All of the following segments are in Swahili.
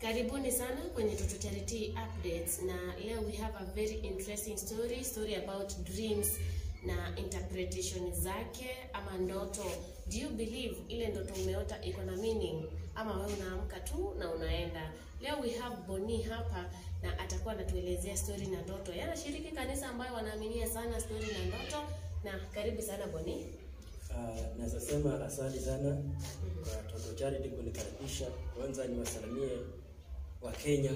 Karibuni sana kwenye Toto Charity Updates na leo we have a very interesting story, story about dreams na interpretation zake ama ndoto. Do you believe ile ndoto umeota iko na meaning ama wewe unaamka tu na unaenda? Leo we have Boni hapa na atakuwa anatuelezea story na ndoto. Yeye anashiriki kanisa ambayo wanaaminia sana story na ndoto na karibu sana Boni. Uh, naweza sema asante sana kwa Toto Charity kunikaribisha. Kwanza niwasalimie wa Kenya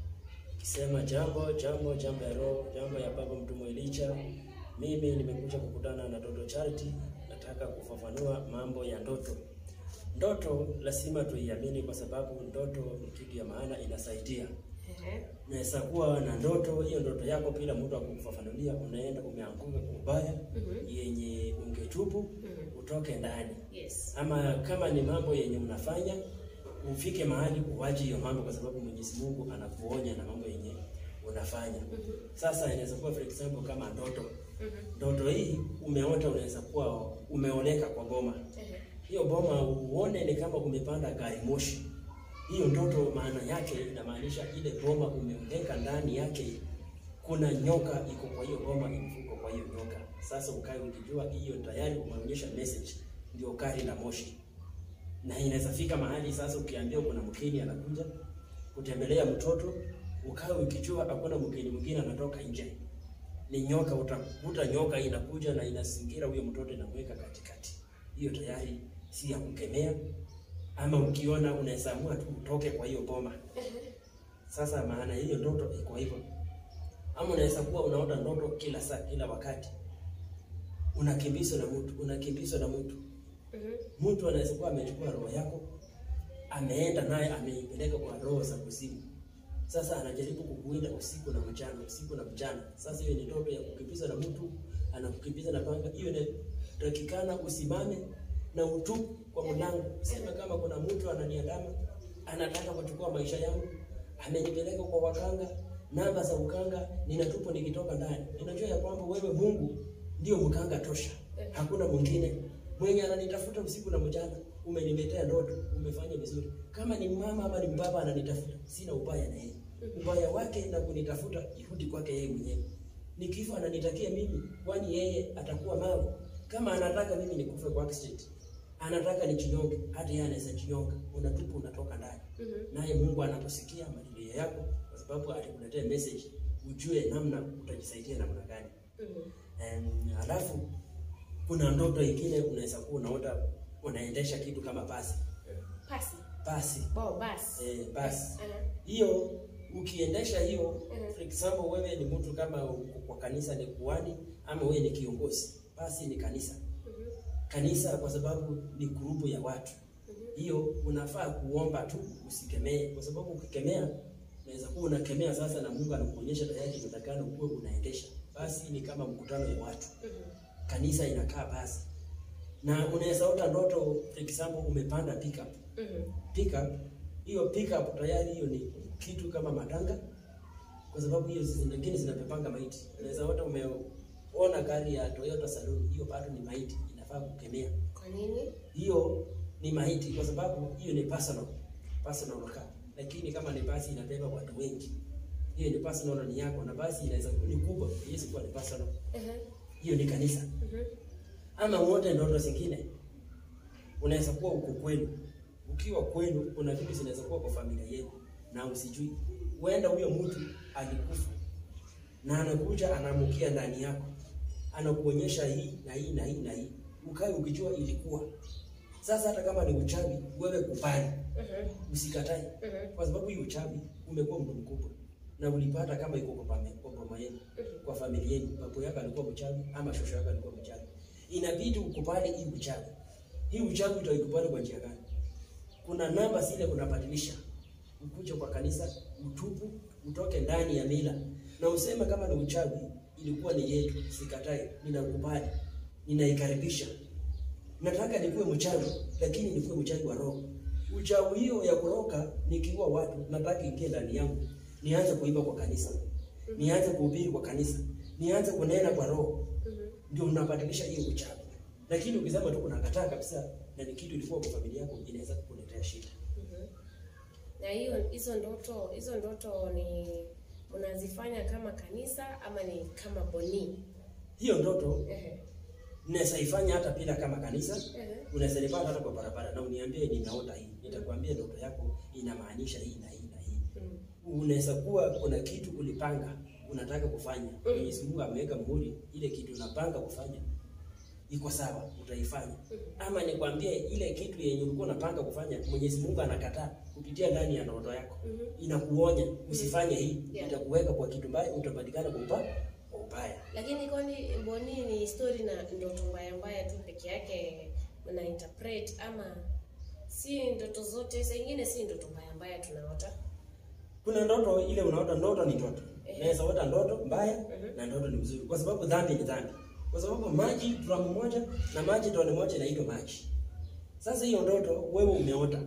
kisema jambo jambo jambo ya roho jambo ya baba mtumwa Elisha. Mimi nimekuja kukutana na Toto Charity, nataka kufafanua mambo ya ndoto. Ndoto lazima tuiamini, kwa sababu ndoto ni kitu ya maana, inasaidia. Ehe. Naweza kuwa na ndoto, hiyo ndoto yako bila mtu akukufafanulia, unaenda umeanguka kubaya Mhm. yenye ungetubu Mhm. utoke ndani Yes. ama kama ni mambo yenye unafanya ufike mahali uwache hiyo mambo, kwa sababu Mwenyezi Mungu anakuonya na mambo yenye unafanya. Mhm. Sasa inaweza kuwa for example kama ndoto, Mhm. ndoto hii umeota, unaweza kuwa umeoleka kwa boma. Ehe. Hiyo boma uone ni kama umepanda gari moshi. Hiyo ndoto maana yake inamaanisha ile boma umeoleka, ndani yake kuna nyoka iko kwa hiyo boma, imefuko kwa hiyo nyoka. Sasa ukae ukijua hiyo tayari umeonyesha message, ndio gari la moshi na inaweza fika mahali sasa, ukiambiwa kuna mgeni anakuja kutembelea mtoto, ukawe ukijua hakuna mgeni mwingine anatoka nje, ni nyoka. Utakuta nyoka inakuja na inazingira huyo mtoto, inamweka katikati. Hiyo tayari si ya kukemea, ama ukiona unaweza amua tu utoke kwa hiyo boma. Sasa maana hiyo ndoto iko hivyo, ama unaweza kuwa unaota ndoto kila saa, kila wakati unakimbizwa na mtu, unakimbizwa na mtu Mhm. mtu anaweza kuwa amechukua roho yako ameenda naye ameipeleka kwa roho za kuzimu. Sasa anajaribu kukuinda usiku na mchana, usiku na mchana. Sasa hiyo ni ndoto ya kukimbiza na mtu, anakukimbiza na panga. Hiyo inatakikana usimame na utubu kwa mlango, sema kama kuna mtu ananiandama, anataka kuchukua maisha yangu, amenipeleka kwa wakanga, namba za ukanga, ninatupo nikitoka ndani. Ninajua ya kwamba wewe Mungu ndio mkanga tosha, hakuna mwingine mwenye ananitafuta usiku na mchana. Umeniletea ndoto, umefanya vizuri. Kama ni mama ama ni baba ananitafuta, sina ubaya na yeye. Ubaya wake na kunitafuta irudi kwake yeye mwenyewe. Nikifa ananitakia mimi, kwani yeye atakuwa mawe. Kama anataka mimi nikufe kwa accident, anataka nichinyonge, hata yeye anaweza chinyonga. Unatupa unatoka ndani. Mhm. Naye Mungu anaposikia malilio yako, kwa sababu alikuletea message, ujue namna utajisaidia namna gani. Mhm. Em, Alafu kuna ndoto ingine unaweza kuwa unaota unaendesha kitu kama basi Pasi. basi Bo, basi. eh, basi Ehe. hiyo ukiendesha hiyo Mhm. for example wewe ni mtu kama uko kwa kanisa ni kuhani ama wewe ni kiongozi basi ni kanisa Mhm. kanisa kwa sababu ni grupu ya watu Mhm. hiyo unafaa kuomba tu usikemee kwa sababu ukikemea unaweza kuwa unakemea sasa na Mungu anakuonyesha tayari unatakana ukuwe unaendesha basi ni kama mkutano ya watu Mhm. kanisa inakaa basi, na unaweza ota ndoto, for example umepanda pickup. Mhm. Pickup hiyo pickup tayari hiyo ni kitu kama matanga, kwa sababu hiyo zingine zinapepanga maiti. Unaweza ota umeona gari ya Toyota Saloon, hiyo bado ni maiti, inafaa kukemea. Kwa nini? Hiyo ni maiti, kwa sababu hiyo ni personal personal car, lakini kama ni basi inabeba watu wengi, hiyo ni personal, ni yako, na basi inaweza ni kubwa, haiwezi kuwa ni personal. Ehe. Hiyo ni kanisa Mhm. ama wote ndoto zingine unaweza kuwa uko kwenu. Ukiwa kwenu, kuna vitu zinaweza kuwa kwa familia yenu na usijui. Huenda huyo mtu alikufa na anakuja anaamukia ndani yako, anakuonyesha hii na hii na hii na hii, ukae ukijua ilikuwa. Sasa hata kama ni uchawi, wewe kubali, Mhm. usikatae, Mhm. kwa sababu hii uchawi umekuwa mtu mkubwa na ulipata kama iko kwa pame- kwa boma yenu Mhm. kwa familia yenu, babu yako alikuwa mchawi ama shosho yako alikuwa mchawi, inabidi ukubali hii uchawi. Hii uchawi utaikubali kwa njia gani? Kuna namba zile unabadilisha, ukuje kwa kanisa, utubu, utoke ndani ya mila na useme kama ni uchawi ilikuwa ni yetu, sikatai, ninakubali, ninaikaribisha. Nataka nikuwe mchawi, lakini nikuwe mchawi wa roho. Uchawi hiyo ya kuroka nikiua watu, nataka ingie ndani yangu, nianze kuimba kwa kanisa, nianze kuhubiri kwa kanisa, nianze kunena kwa roho, Mhm. ndio unabadilisha hiyo uchawi. Lakini ukisema tu unakataa kabisa na ni kitu ilikuwa kwa familia yako, inaweza kukuletea shida. Mhm. Na hiyo hizo ndoto hizo ndoto ni unazifanya kama kanisa ama ni kama boni? Hiyo ndoto Ehe. naweza ifanya hata bila kama kanisa. Ehe. Unaweza nipata hata kwa barabara na uniambie nimeota hii, nitakwambia ndoto yako inamaanisha hii na hii na hii. Mm. Unaweza kuwa kuna kitu ulipanga unataka kufanya, Mwenyezi Mungu ameweka muhuri, ile kitu unapanga kufanya iko sawa, utaifanya. Ama nikwambie ile kitu yenye ulikuwa unapanga kufanya, Mwenyezi Mungu anakataa kupitia ndani ya ndoto yako, Mhm. inakuonya usifanye hii, Yeah. itakuweka kwa kitu mbaya, utapatikana kwa upa- kwa ubaya. Lakini kwani boni ni story na ndoto mbaya mbaya tu peke yake una interpret ama si ndoto zote, saa ingine si ndoto mbaya mbaya tunaota. Kuna ndoto ile unaota, ndoto ni ndoto. Eh. Unaweza ota ndoto mbaya Mhm. na ndoto ni mzuri, kwa sababu dhambi ni dhambi, kwa sababu maji drum moja na maji tone moja inaitwa maji. Sasa hiyo ndoto wewe umeota,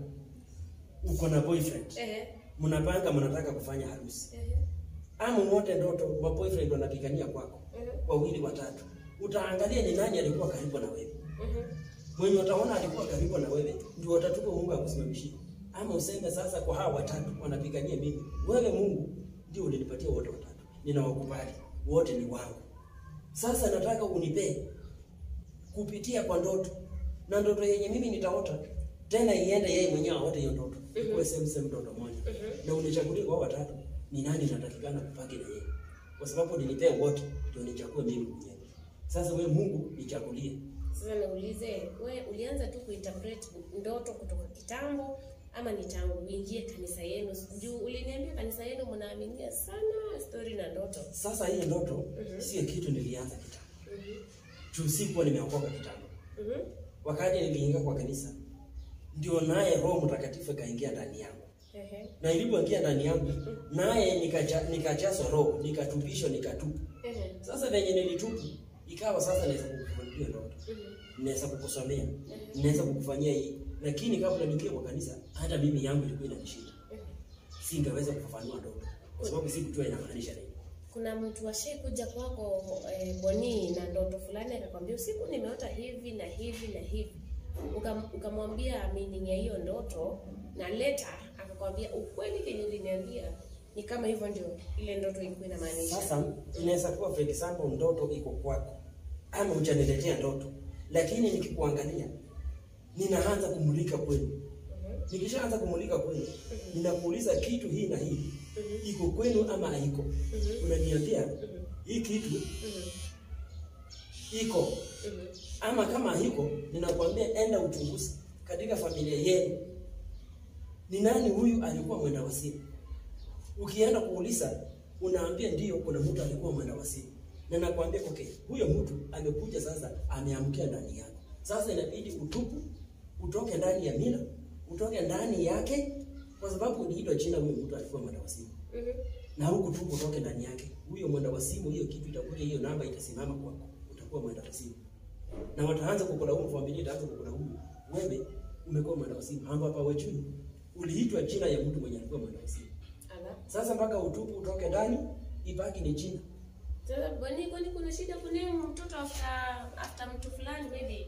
uko na boyfriend, Ehe. mnapanga mnataka kufanya harusi, Ehe. ama wote ndoto wa boyfriend wanapigania kwako, Mhm. wawili watatu, utaangalia ni nani alikuwa karibu na wewe Mhm. mwenye utaona alikuwa karibu na wewe ndio utatupa Mungu akusimamishie, ama useme sasa, kwa hawa watatu wanapigania mimi, wewe Mungu ndio ulinipatia wote watatu, ninawakubali wote ni wangu. Sasa nataka unipee kupitia kwa ndoto, na ndoto yenye mimi nitaota tena iende yeye mwenyewe aote hiyo ndoto, ikuwe same same ndoto moja, na unichagulie kwa hao watatu ni nani natakikana kupaki na yeye, kwa sababu ulinipea wote, ndio nichague mimi mwenyewe. Sasa wewe Mungu nichagulie Sasa naulize, we ulianza tu kuinterpret ndoto kutoka kitambo ama ni tangu uingie kanisa yenu? Juu uliniambia kanisa yenu mnaaminia sana story na ndoto. Sasa hii ndoto Mhm. sio kitu nilianza kitambo. Mhm. Juu sikuwa nimeokoka kitambo. Mhm. Wakati niliingia kwa kanisa, ndio naye Roho Mtakatifu kaingia ndani yangu, Ehe. na ilipoingia ndani yangu, naye nikaja- nikajazwa Roho, nikatupishwa, nikatupu. Ehe. Sasa venye nilitupu, ikawa sasa naweza kukufunulia ndoto, Mhm. naweza kukusomea, naweza kukufanyia hii, lakini kabla niingie kwa kanisa, hata mimi yangu ilikuwa inanishinda, Ehe. singeweza kufafanua ndoto kwa sababu sikujua inamaanisha nini. Kuna mtu ashai kuja kwako eh, Boni na ndoto fulani akakwambia usiku nimeota hivi na hivi na hivi, Ukam- ukamwambia meaning ya hiyo ndoto, na later akakwambia ukweli kenye uliniambia ni kama hivyo ndio ile ndoto ilikuwa inamaanisha. Sasa inaweza kuwa for example ndoto iko kwako ama hujaniletea ndoto, lakini nikikuangalia ninaanza kumulika kwenu. Mhm. Nikishaanza kumulika kwenu, ninakuuliza kitu hii na hii iko kwenu ama haiko. Mhm. Unaniambia Mhm. hii kitu Mhm. iko Mhm. ama kama haiko, ninakwambia enda uchunguzi katika familia yenu, ni nani huyu alikuwa mwenda wazimu. Ukienda kuuliza, unaambia ndio, kuna mtu alikuwa mwenda wazimu, na nakwambia okay, huyo mtu amekuja sasa, ameamkia ndani yako. Sasa inabidi utupu, utoke ndani ya mila, utoke ndani yake, kwa sababu uliitwa jina, huyo mtu alikuwa mwenda wazimu Mhm. na huku tu utoke ndani yake. Huyo mwenda wazimu, hiyo kitu itakuja, hiyo namba itasimama kwako, utakuwa mwenda wazimu, na wataanza kukulaumu, familia itaanza kukulaumu, wewe umekuwa mwenda wazimu. Hamba hapa wajui, uliitwa jina ya mtu mwenye alikuwa mwenda wazimu. Ala. Sasa mpaka utupu, utoke ndani, ibaki ni jina. Sasa Boni, kwani kuna shida kuname mtoto after after mtu fulani maybe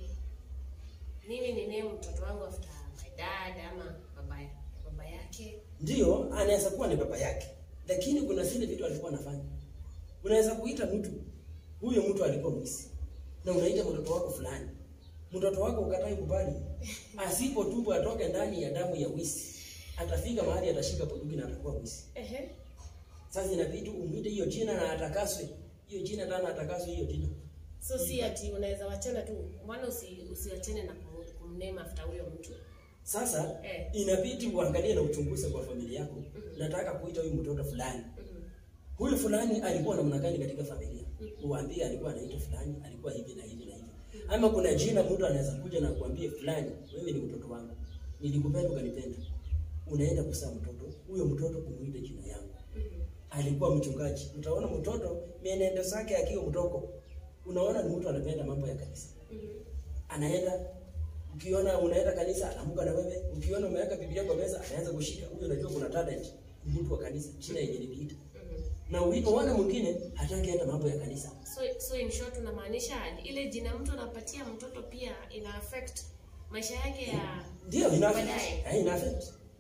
mimi ni name mtoto wangu after my dad ama baba ya- baba yake. Ndio anaweza kuwa ni baba yake, lakini kuna zile vitu alikuwa anafanya. Unaweza kuita mtu huyo mtu alikuwa mwizi, na unaita mtoto wako fulani, mtoto wako ukatai kubali, asipotubu atoke ndani ya damu ya wizi, atafika mahali atashika bunduki na atakuwa mwizi. Ehe. Sasa inabidi umwite hiyo jina na atakaswe hiyo jina, tena atakaswe hiyo jina. So si ati unaweza wachana tu, mbona usi, usiwachane na kum- kumname after huyo mtu? Sasa Eh. inabidi uangalie na uchunguze kwa familia yako, nataka kuita huyu mtoto fulani Mhm. huyu fulani alikuwa namna gani katika familia, uambie alikuwa anaitwa fulani, alikuwa hivi na hivi na hivi. Ama kuna jina mtu anaweza kuja na kuambie fulani, wewe ni mtoto wangu, nilikupenda ukanipenda, unaenda kuzaa mtoto, huyo mtoto umuite jina yangu. Mhm. Alikuwa mchungaji, utaona mtoto mienendo zake akiwa mdogo, unaona ni mtu anapenda mambo ya kanisa, Mhm. anaenda ukiona unaenda kanisa anaamka na wewe, ukiona umeweka Biblia kwa meza anaanza kushika, huyo unajua kuna talent, ni mtu wa kanisa, jina yenye niliita Mhm. na ulipoona mwingine hataki hata mambo ya kanisa. So, so in short unamaanisha ile jina mtu anapatia mtoto pia ina affect maisha yake ya Ndio ina Baadaye. affect. Eh, ina affect.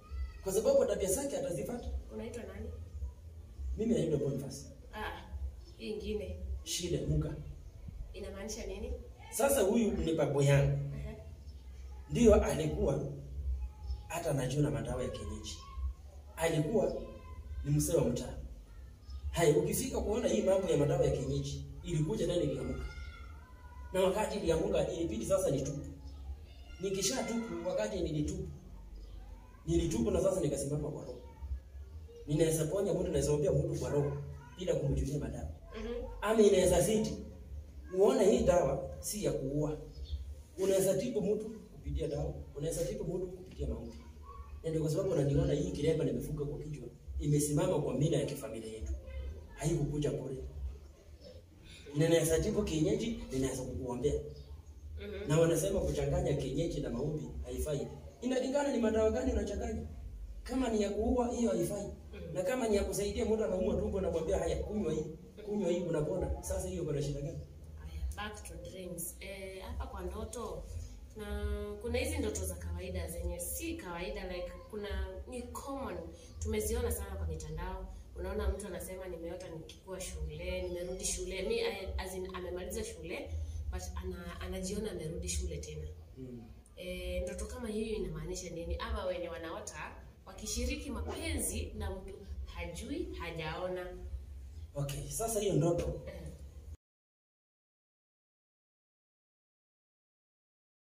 kwa sababu tabia zake atazifuata. Unaitwa nani? Mimi naitwa Boniface Ah, hii ingine Shile Muka. inamaanisha nini? Sasa huyu ni babu yangu, Ehe. ndio alikuwa hata anajua na madawa ya kienyeji, alikuwa ni mzee wa mtaa. Hai, ukifika kuona hii mambo ya madawa ya kienyeji ilikuja nani iliamuka, na wakati iliamuka ilibidi sasa nitupu. Nikisha tupu, wakati nilitupu, nilitupu na sasa nikasimama kwa roho. Ninaweza ponya mtu, naweza ombea mtu kwa roho bila kumjulia madawa Mhm. ama inaweza zidi. Uone hii dawa si ya kuua. Unaweza tibu mtu kupitia dawa, unaweza tibu mtu kupitia maombi. Na ndio kwa sababu unaniona hii kilemba nimefunga kwa kichwa, imesimama kwa mila ya kifamilia yetu, haikukuja bure. Ninaweza tibu kienyeji, ninaweza kukuombea. Mhm. Na wanasema kuchanganya kienyeji na maombi haifai. Inalingana ni madawa gani unachanganya. Kama ni ya kuua hiyo haifai. Na kama ni ya kusaidia mtu anaumwa tumbo na mwambia haya kunywa hii, kunywa hii unapona. Sasa hiyo kuna shida gani? Aya, back to dreams. Eh, hapa kwa ndoto na kuna hizi ndoto za kawaida zenye si kawaida like kuna ni common tumeziona sana kwa mitandao unaona mtu anasema nimeota nikikuwa shule nimerudi shule mi I- as in, amemaliza shule but ana, anajiona amerudi shule tena Mm. e, ndoto kama hiyo inamaanisha nini ama wenye wanaota wakishiriki mapenzi na mtu hajui hajaona Okay, sasa hiyo ndoto Eh,